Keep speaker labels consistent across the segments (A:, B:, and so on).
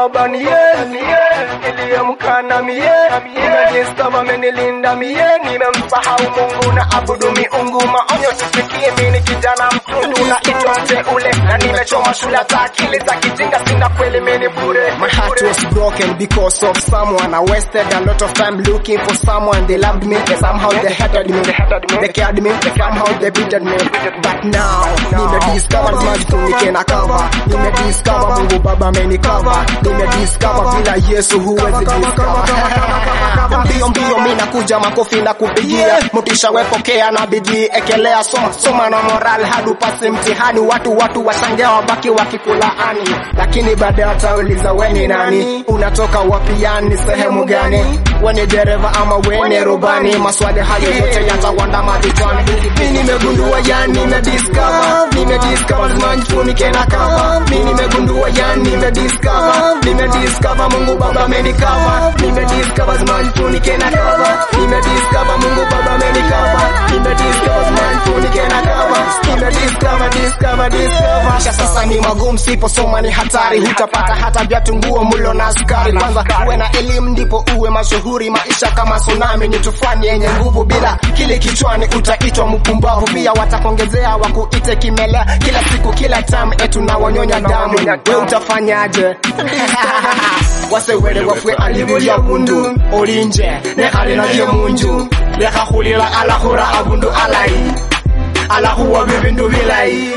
A: baba ni yeye niliyemka na mie nimediscover amenilinda mie nimemsahau Mungu na abudu miungu maonyo sisikie mimi kijana mtundu naitwa mteule na nimechoma shule hata akili za kijinga sina kweli mimi bure
B: My heart was broken because of someone. I wasted a lot of time looking for someone. They loved me, somehow they hated me. They cared me, somehow they beated me. But now, nimediscover majitu nike na cover. Nimediscover Mungu Baba amenikava. Nimediscover bila Yesu huwezi discover. Mbio mbio mimi nakuja makofi na kupigia. Motisha wepokea na bidii ekelea soma soma na moral hadi upase mtihani. Watu watu washangaa wabaki wakikulaani. Lakini baadaye watauliza we ni nani? Unatoka wapi yani sehemu gani? We ni dereva ama we ni rubani? Maswali hayo yote yatawandama vichwani. Mimi nimegundua yani nimediscover, nimediscover lazima nifunike na cover. Mimi nimegundua yani nimediscover, nimediscover Mungu Baba amenikava. Nimediscover lazima nifunike na cover. Nimediscover Mungu Baba amenikava. Nimediscover lazima nifunike na cover. Nimediscover, discover, discover. Maisha sasa ni magumu, siposoma ni hatari, hutapata hata viatu, nguo, mlo na sukari. Kwanza uwe na elimu ndipo uwe mashuhuri. Maisha kama tsunami ni tufani yenye nguvu, bila kile kichwani utaitwa mpumbavu. Pia watakuongezea wakuite kimelea, kila siku kila time etu na wanyonya damu. We utafanyaje? wasewere wafwe alibulya bundu olinje ne alinalye munju lekahulila alahura abundu alayi alahuwa bibindu bilayi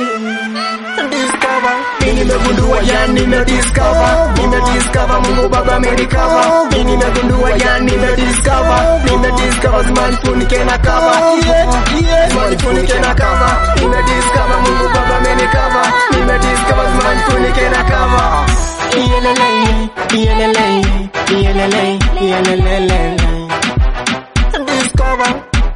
B: Mimi nimegundua yani nimediscover nimediscover Mungu Baba amenikava mimi nimegundua yani nimediscover nimediscover zima nifunike na cover zima nifunike na cover nimediscover Mungu Baba amenikava nimediscover zima nifunike na cover Iyelele, iyelele, iyelele, iyelelele. Discover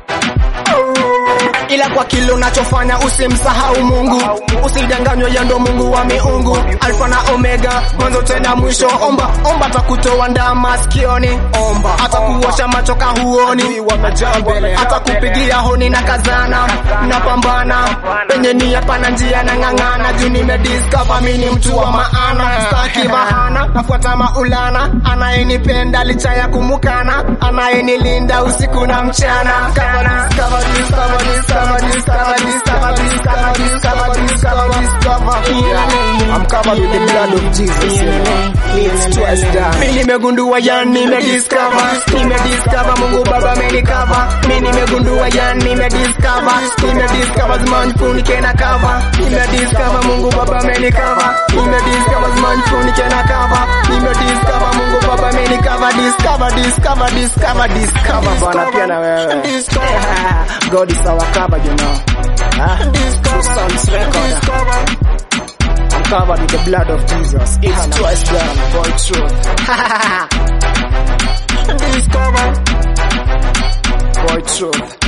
B: ila kwa kile unachofanya usimsahau Mungu, usidanganywe, yeye ndo Mungu wa miungu, alfa na omega, mwanzo tena mwisho. Omba omba, atakutoa ndaa masikioni, omba atakuosha macho kahuoni, atakupigia honi na kazana, napambana penye nia, pana njia na ng'ang'ana, juu nimediscover mimi ni mtu wa maana, staki bahana, nafuata maulana, anayenipenda licha ya kumukana, anayenilinda usiku na mchana, Cover, discover, discover, discover, discover, discover, discover, discover, discover, discover. Yeah. I'm covered with the blood of Jesus. Yeah. It's twice done. Mimi nimegundua yani nimediscover, nimediscover Mungu Baba amenikava. Mimi nimegundua yani nimediscover, nimediscover zima nifunike na cover. Nimediscover Mungu Baba amenikava, nimediscover zima nifunike na cover. Nimediscover Mungu Baba amenikava, discover, discover, discover, discover bwana pia na wewe. God is our cover, you know. Huh? True Sounds record. I'm covered with the blood of Jesus. It's twice done, boy, true. Boy, truth.